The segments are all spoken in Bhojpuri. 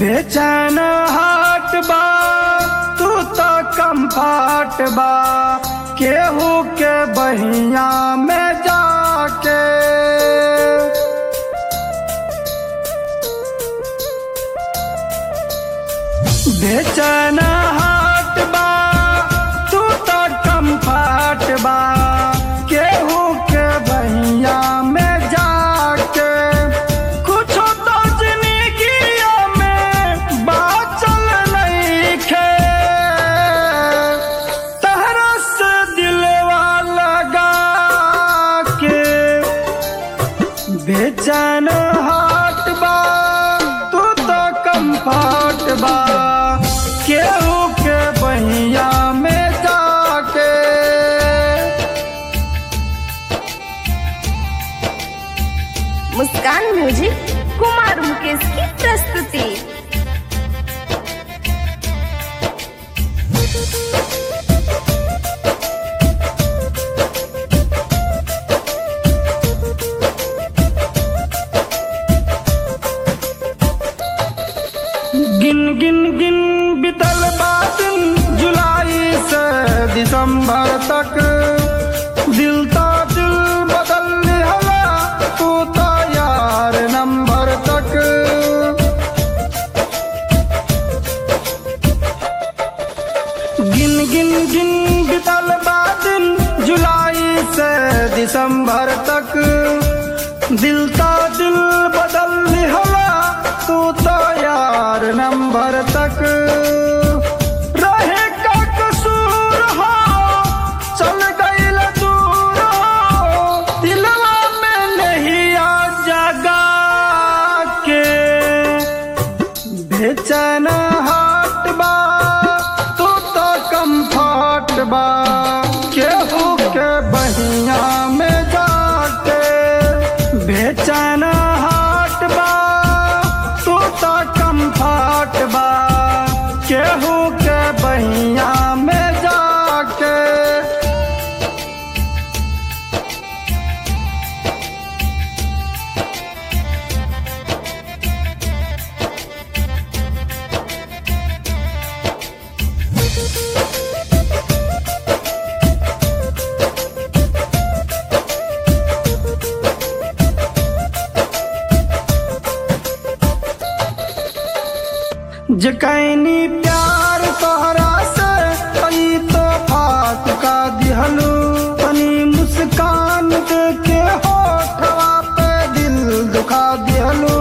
बेचैन हाट बा तू तो कम्फाट बा केहू के बहिया में जाके बेचैन हाट बा तू तो कम्फाट बा केहू के बहिया में जाके कुछो तो जिंदगिया में बाचल नहीं खे तहरा से दिलवा लगा के बेचैन हाट बा तू तो कम्फर्ट बा केहू के बहिया में जाके मुस्कान म्यूजिक कुमार मुकेश की प्रस्तुति गिन गिन गिन बितल बातिन जुलाई से दिसंबर तक दिल तो दिल बदल हला तू तो यार नंबर तक गिन गिन गिन बितल बातिन जुलाई से दिसंबर तक दिल तो दिल बदल हला तू तो यार नंबर तक रहे का कसूर हो चल गईल दूर हो दिलवा में नहीं आ जगा के बेचैन हाट बा तू तो कम्फर्ट बा केहू के बहिया में जाके बेचैन हाट बा तू तो कम्फर्ट बा केहू के बहिया में जाके जकैनी प्यार तोहरा से कई तो फात का दिहलू तनी मुस्कान दे के होठवा पे दिल दुखा दिहलू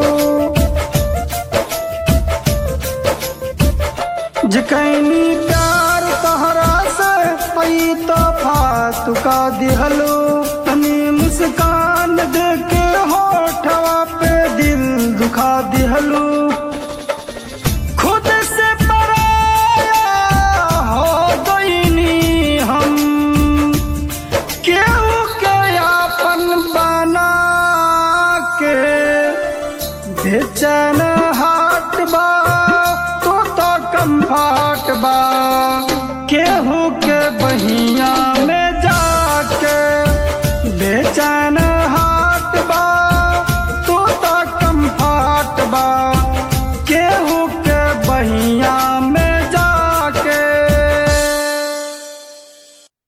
जकैनी प्यार तोहरा से कई तो फात का दिहलू तनी मुस्कान दे के होठवा पे दिल दुखा दिहलू खुद से पराया हो गईनी हम केहू के अपन बना के बेचैन हाट बा तू तो कम्फाट बा केहू के बहिया